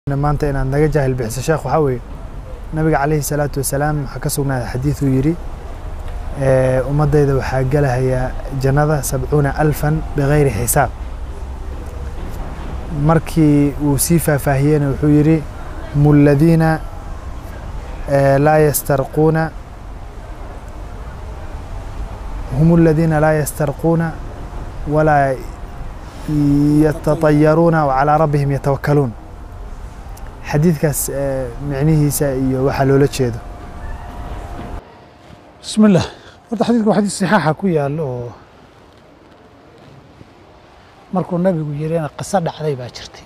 maanta inaad naga jaahil bixiso sheekh waxaa weeye nabiga calayhi salaatu wasalaam waxaa ka sugnaaday xadiid uu yidhi ummaddayda waxaa gelahayaa jannada sabcuuna alfan bigayri xisaab markii uu sii faahfaahiyeyna wuxuu yidhi hum aladiina laa yastarquuna hum aladiina laa yastarquuna walaa yatatayaruuna wacalaa rabbihim yatawakkaluun xadiidkaas micnihiisa iyo waxaa loola jeedo bismi illah horta xadiidka waa xadiis saxaaxa ku yaalo oo markuu nabigu yirina qiso dhacday baa jirtay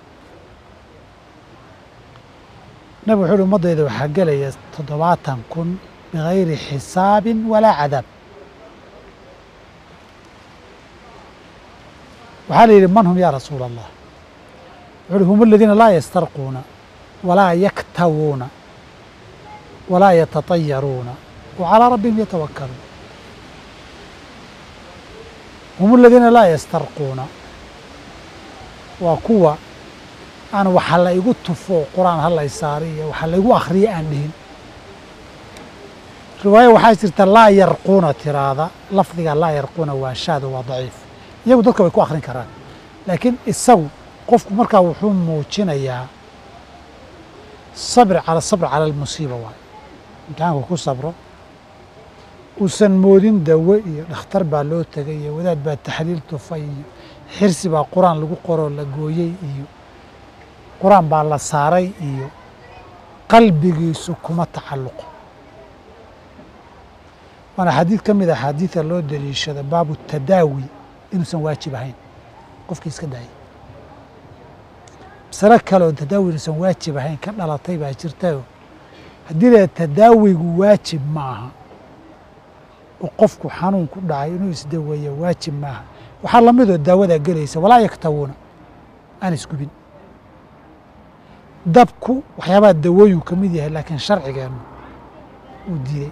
nabigu wuxuu uhi ummaddayda waxaa gelaya toddobaatan kun bigayri xisaabin walaa cadaab waxaa la yidhi man hum yaa rasuula allah wuxu uhi hum aladiina laa yastarquuna walaa yaktawuuna walaa yatatayaruuna wa calaa rabbihim yatawakkaluun hum aladiina laa yastarquuna waa kuwa aan waxa la igu tufo qur-aan halay saari iyo waxa la igu akhriyo aan dhihin riwaayo waxaa jirta laa yarquuna tiraada lafdiga laa yarquuna waa shaada waa daciif iyagu dadka way ku akhrin karaan laakiin isagu qofku markaa wuxuu muujinayaa sabri cala sabr cala almusiiba waayo imtixaanku ku sabro uusan moodin dawe iyo dhakhtar baa loo tegay iyo wadaad baa taxliil tufay iyo xirsi baa qur-aan lagu qoroo la gooyey iyo qur-aan baa la saaray iyo qalbigiisu kuma tacalluqo waana xadiid ka mid a axaadiida loo daliishada baabu tadaawi inuusan waajib ahayn qofkii iska daayay masalo kale oo tadaawi inuusan waajib ahayn ka dhalatay baa jirtayo haddii la tadaawigu waajib ma aha oo qofku xanuun ku dhacay inuu isdaweeyo waajib maaha waxaa lamidoo daawadaa gelaysa walaa yaktawuuna aan isgubin dabku waxyaabaha dawooyin ka mid yahay laakiin sharcigeennu uu diiday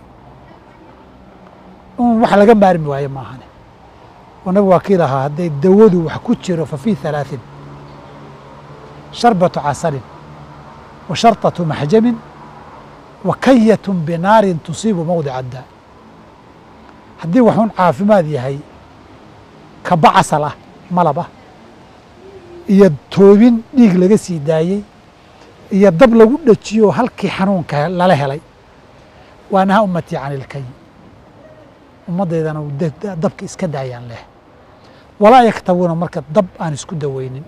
in wax laga maarmi waayo maahane oo nabigu waa kii lahaa hadday dawadu wax ku jiro fa fii halaaثin sharbatu casalin wa sharطatu maxjamin wa kayatu binaarin tusiibu mawdica addaa haddii waxuun caafimaad yahay kaba casal ah malab ah iyo toobin dhiig laga sii daayey iyo dab lagu dhajiyo halkii xanuunka lala helay waa naha ummatii can ilkay ummaddaydana dabka iska daayaan leh walaa yaktawuuna marka dab aan isku daweynin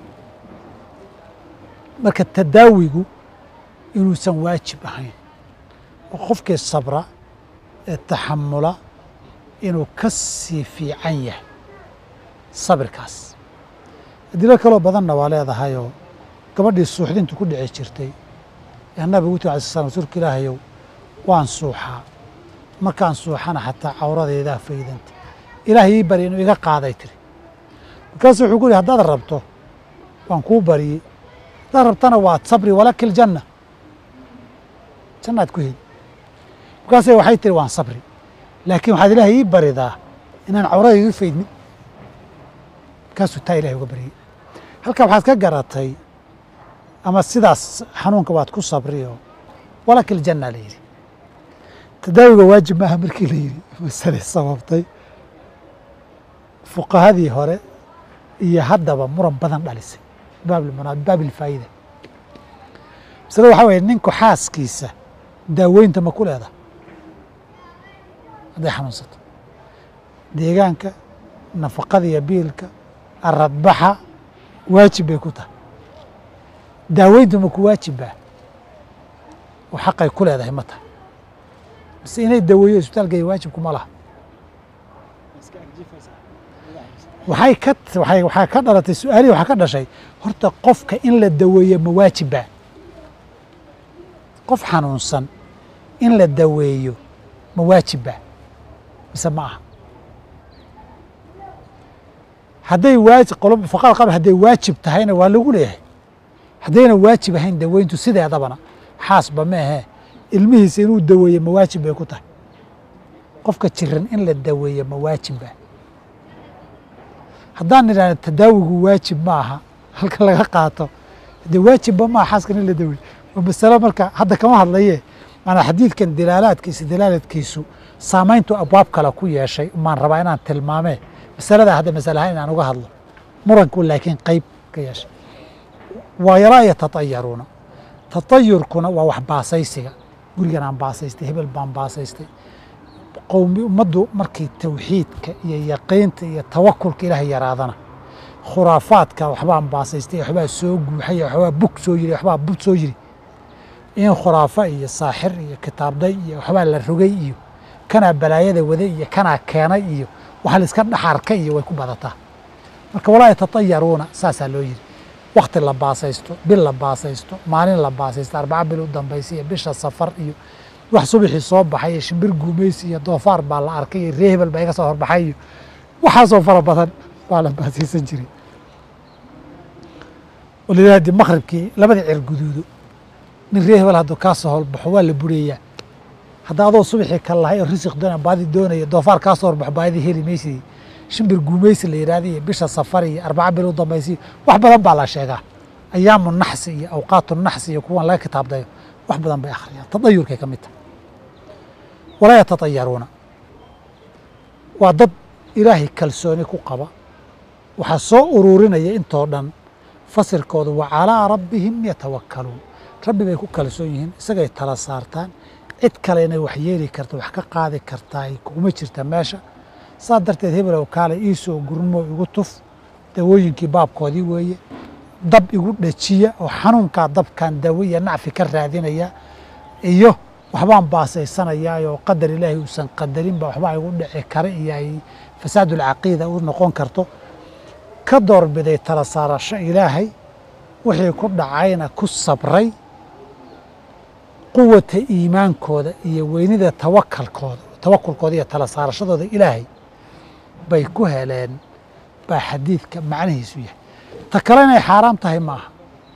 marka tadaawigu inuusan waajib ahayn oo qofkii sabra ee taxamula inuu ka sii fiican yahay sabirkaas adilo kaloo badanna waa leedahayoo gabadhii suuxdintu ku dhici jirtay ee nabigu uti alay slam rasuulka ilaahayow waan suuxaa markaan suuxana xataa cawradeedaa faydanta ilaahay ii bari inuu iga qaaday tiri markaasu wuxuu ku yihi haddaad rabto waan kuu bariyey haddaad rabtana waad sabri walaki ljanna jannaad ku heli markaase waxay tiri waan sabri laakiin waxaad ilaahay ii baridaa inaan cawradayda u faydmin markaasuu taa ilahay uga baryey halkaa waxaad ka garatay ama sidaas xanuunka waad ku sabri oo walaki ljanna la yidhi tadaawiga waajib maaha markii la yidhi masale sababtay fuqahadii hore iyo haddaba muran badan dhalisay baab ilfaa'ida masale waxaa weye ninku xaaskiisa daaweynta ma ku leedaha hadday xanuunsato deegaanka nafaqada iyo biilka aradbaxa waajib bay ku tahay daaweyntu ma ku waajibbaa oo xaqay ku leedahay ma tahay mise inay daweeyo isbitaalkaya waajibku ma laha waxay ka waay waxaa ka dhalatay su-aalihii waxaa ka dhashay horta qofka in la daweeyo ma waajibbaa qof xanuunsan in la daweeyo ma waajibbaa mise ma aha hadday waajib fuqara qabl hadday waajib tahayna waa lagu leeyahay haddayna waajib ahayn daweyntu sideedabana xaasba ma ahee ilmihiisa inuu daweeyo ma waajib bay ku tahay qofka jiran in la daweeyo ma waajibba haddaan idhahno tadaawigu waajib ma aha halka laga qaato dee waajibba maa xaaska in la daweey waa masalo marka hadda kama hadlaye maanaa xadiidkan dilaalaadkiisa dilaaladkiisu saamayntu abwaab kale ku yeeshay maan rabaa inaan tilmaamee masaladaa hadda masale ahaan inaan uga hadlo muranku laakiin qeyb ka yeeshay walaa yatatayaruuna tatayurkuna waa wax baasaysiga gurigan aan baasaystay hebel baan baasaystay qowmi ummaddu markii tawxiidka iyo yaqiinta iyo tawakulka ilaahay yaraadana khuraafaadka waxbaan baasaystay waxbaa soo guuxay waxbaa bug soo yiri waxbaa bud soo yiri in khuraafa iyo saaxir iyo kitaabday iyo waxbaa la rogay iyo kanaa balaayada waday iyo kanaa keenay iyo waxa la iska dhaxarka iyo way ku badataa marka walaa yatatayaruuna saasaa loo yiri wakti la baasaysto bil la baasaysto maalin la baasaysto arbaca bil u dambaysa iyo bisha safar iyo wax subaxii soo baxay iyo shimbir guumaysi iyo doofaar baa la arkay iyo ree hebel baa iga soo horbaxay iyo waxaasoo fara badan baa la baasaysan jiray walilahi dii maqribkii labadii cer guduudo nin ree hebel hadduu kaa soo horbaxo waa la bureeyaa hadda adoo subaxii ka lahay oo risiq doona baadi doonaya doofaar kaa soo horbaxo baadi heli maysid shimbir guumaysi la yidhahda iyo bisha safar iyo arbaca bil u dambaysa wax badan baa la sheegaa ayaamu naxsi iyo awqaatu naxsi iyo kuwan laga kitaabdayo wax badan bay akhriyaan tadayurkay ka mid tahay walaa yatatayaruuna waa dad ilaahay kalsooni ku qaba waxaa soo ururinaya intoo dhan fasirkooda wa calaa rabbihim yatawakkaluun rabbi bay ku kalsoon yihiin isagay tala saartaan cid kale inay wax yeeli karta wax ka qaadi kartaa kuma jirta meesha saa darteed hebelow kaale iisoo gurmo igu tuf dawooyinkii baabkoodii weeye dab igu dhajiya oo xanuunkaa dabkan dawo iyo nacfi ka raadinaya iyo waxbaan baasaysanayaa oo qadar ilaahay uusan qadarinba waxbaa igu dhici kara iyo ay fasaadulcaqiida u noqon karto ka doorbiday tala saarasho ilaahay wixii ku dhacayna ku sabray quwata iimaankooda iyo weynida tawakalkooda tawakulkooda iyo tala saarashadooda ilaahay bay ku heleen baa xadiidka macnihiisu yahay ta kale inay xaaraam tahay ma aha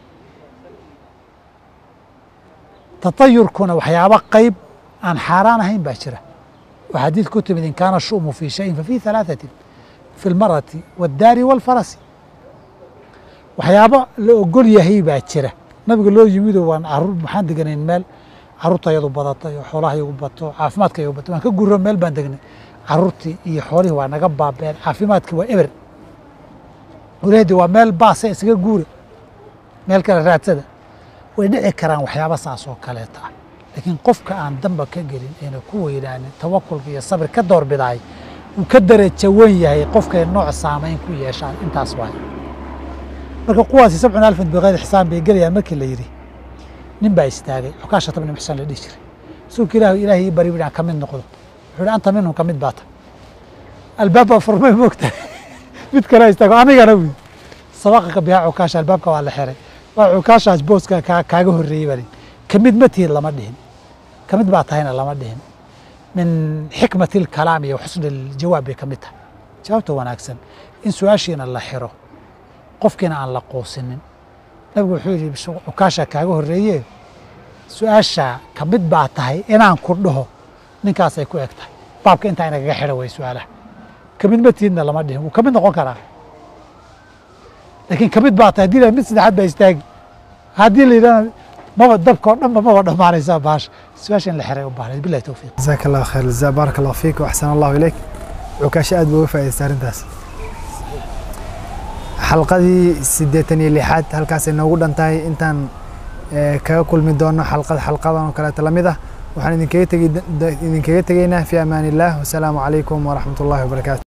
tatayurkuna waxyaabo qayb aan xaaraan ahayn baa jira oo xadiid ku timid in kaana shu'mu fii shayin fafii halaathatin fi lmarati waaddaari waalfarasi waxyaabo la ogol yahay baa jira nabiga loo yimidoo waan caruur maxaan deganayn meel caruurtayadu badatay oo xoolaha igu bato caafimaadka igu bato waan ka guro meel baan degnay caruurtii iyo xoolihii waa naga baabeen caafimaadkii waa eber walaadi waa meel baasa isaga guura meel kale raadsada way dhici karaan waxyaaba saas oo kaleeta ah laakiin qofka aan damba ka gelin ayna ku weynaanin tawakulka iyo sabir ka doorbidaay uu ka darajo wen yahay qofkay nooc saamayn ku yeeshaan intaas waay marka kuwaasi sabcun alfan bikayri xisaan bay gelayaan markii la yidhi nin baa istaagay xukaashata bni muxsan la dhihi jiray rasuulka ilaahi ilaahay ii bari aan ka mid noqdo wuxuu ihi anta minhum ka mid baata albaabba furmay moogta mid kale istaago anigana wi sabaqaka bihaa cukaasha albaabka waa la xiray waa cukaashaas booska kaa kaaga horreeyey baa ka mid ma tihin lama dhihin ka mid baa tahayna lama dhihin min xikmati alkalaam iyo xusni aljawaab bay ka mid tahay jawaabta wanaagsan in su-aashiina la xiro qofkiina aan la quusinin nabigu wuxuu yidhi cukaasha kaaga horreeye su-aasha ka mid baa tahay inaan ku dhaho ninkaasay ku eg tahay baabka intaa inagaga xidha way su-aalaha ka mid ma tihinna lama dhihin wuu ka mid noqon karaa laakiin ka mid baa tahay haddii la mid saddexaad baa istaagi haddii la yidhahna maba dabka oo dhanba maba dhammaanaysaa baasha su-aasha in la xiray u baahnayd billahi towfiiq jazaaka allah khayr jazaa baaraka allah fiik waxsan allahu ilayk cukaasho aad buu uga faa'idaystay arrintaas xalqadii siddeetan iyo lixaad halkaasay noogu dhan tahay intaan kaga kulmi doono xalqad xalqadan oo kaleeta la mid ah waxaan idinkaga tegi idinkaga tegaynaa fi amaan illah wasalaamu calaykum waraxmat ullahi wabarakaatu